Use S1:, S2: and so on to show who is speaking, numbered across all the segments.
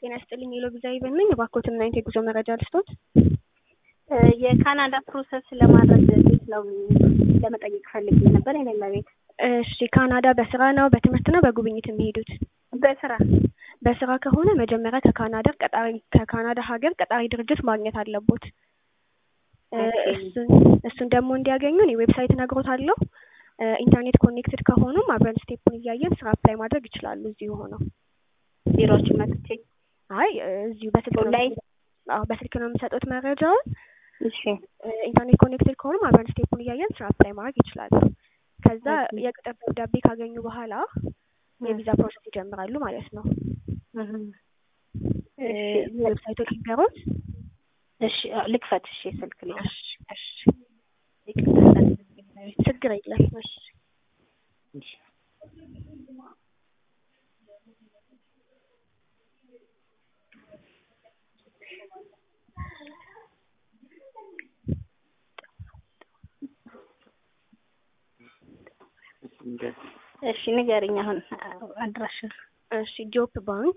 S1: ጤና ይስጥልኝ የሎቪዛ ይበን ነኝ። እባክዎትን ናይንት የጉዞ መረጃ ልስጦት?
S2: የካናዳ ፕሮሰስ ለማድረግ እንዴት ነው ለመጠየቅ ፈልጌ ነበር። የኔ ቤት
S1: እሺ፣ ካናዳ በስራ ነው በትምህርት ነው በጉብኝት የሚሄዱት?
S2: በስራ
S1: በስራ ከሆነ መጀመሪያ ከካናዳ ቀጣሪ ከካናዳ ሀገር ቀጣሪ ድርጅት ማግኘት አለቦት። እሱን እሱን ደግሞ እንዲያገኙ እኔ ዌብሳይት እነግሮታለሁ። ኢንተርኔት ኮኔክትድ ከሆኑም አብረን ስቴፑን እያየን ስራ አፕላይ ማድረግ ይችላሉ። እዚሁ ሆነው
S2: ቢሮዎችን መጥቼ
S1: አይ እዚሁ በስልክ ነው
S2: ላይ
S1: አዎ በስልክ ነው የምሰጡት መረጃውን።
S2: እሺ
S1: ኢንተርኔት ኮኔክትድ ከሆኑም አብረን ስቴፑን እያየን ስራ አፕላይ ማድረግ ይችላሉ። ከዛ የቅጥር ደብዳቤ ካገኙ በኋላ የቪዛ ፕሮሰስ ይጀምራሉ ማለት ነው። ዌብሳይቶች ሊገሩት
S2: እሺ ልክፈት። እሺ ስልክ ላይ
S1: እሺ እሺ ችግር የለም። እሺ
S2: እሺ ንገሪኝ አሁን አድራሻ።
S1: እሺ ጆፕ ባንክ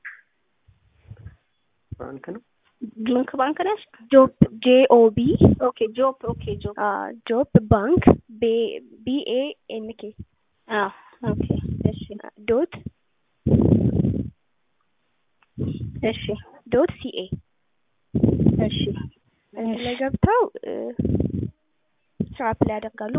S3: ባንክ ነው።
S2: ጆንክ ባንክ ነሽ?
S1: ጆፕ ጄኦቢ
S2: ኦኬ ጆፕ ኦኬ ጆፕ
S1: ጆፕ ባንክ ቢኤ ኤንኬ
S2: አዎ ኦኬ እሺ
S1: ዶት
S2: እሺ
S1: ዶት ሲኤ
S2: እሺ
S1: እዚህ ላይ ገብተው ስራ አፕላይ ያደርጋሉ